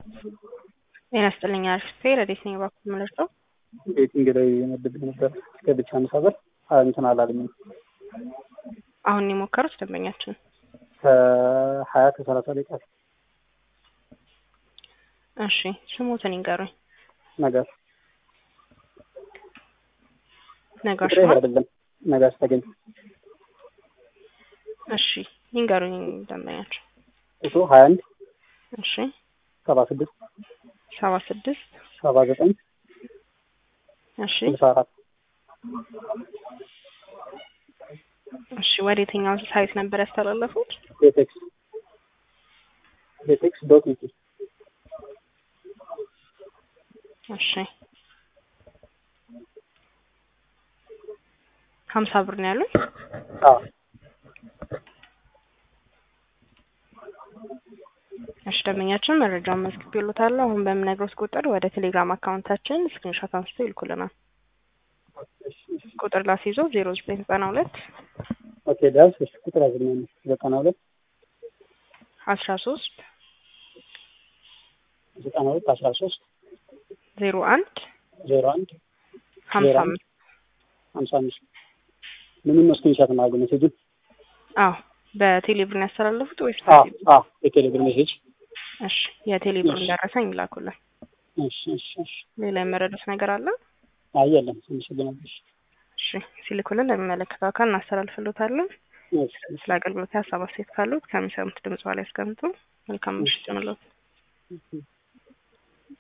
ጤና ይስጥልኝ አሪፍ ረዴት ነኝ እባክዎ የምመርጠው ቤቲንግ ላይ መድቤ ነበር እስከ ብቻ አምሳ ብር እንትን አላለኝም። አሁን የሞከሩት ደንበኛችን ከሀያ ከሰላሳ ደቂቃ እሺ ስሙትን ይንገሩኝ ነጋሽ ነጋሽ ቁጥሬ ማለት አይደለም ነጋሽ ተገኝ እሺ ይንገሩኝ ደንበኛችን እሱ ሀያ አንድ እሺ ሰባ ስድስት ሰባ ስድስት ሰባ ዘጠኝ እሺ ስልሳ አራት እሺ ወደ የትኛው ሳይት ነበር ያስተላለፉት ቤቴክስ ቤቴክስ ዶት ኢቲ እሺ ሀምሳ ብር ነው ያሉኝ አዎ እሺ ደንበኛችን መረጃውን መዝግቤልዎታለሁ አሁን በምነግሮት ቁጥር ወደ ቴሌግራም አካውንታችን ስክሪንሾት አንስቶ ይልኩልናል ቁጥር ላስይዞ ዜሮ ዘጠኝ ዘጠና ሁለት ኦኬ ዳስ እሺ ቁጥር አዝኛለሁ ዘጠና ሁለት አስራ ሶስት ዘጠና ሁለት አስራ ሶስት ዜሮ አንድ ዜሮ አንድ ሀምሳ ዜሮ አምስት ሀምሳ አምስት ምንም ነው ስክሪንሻት ማድረግ ሜሴጁን አዎ በቴሌብር ነው ያስተላለፉት ወይስ አዎ በቴሌ- አዎ የቴሌብር ሜሴጅ እሺ የቴሌብር እሺ። ደረሰኝ ይላኩልን እሺ እሺ እሺ ሌላ የመረዱት ነገር አለ አይ የለም አመሰግናለሁ እሺ ሲልኩልን ለሚመለከተው አካል እናስተላልፍልዎታለን እሺ ስለ አገልግሎት ሀሳብ አስተያየት ካሉት ከሚሰሙት ድምጽ ላይ ያስቀምጡ መልካም ምሽት ይሁንልዎት እሺ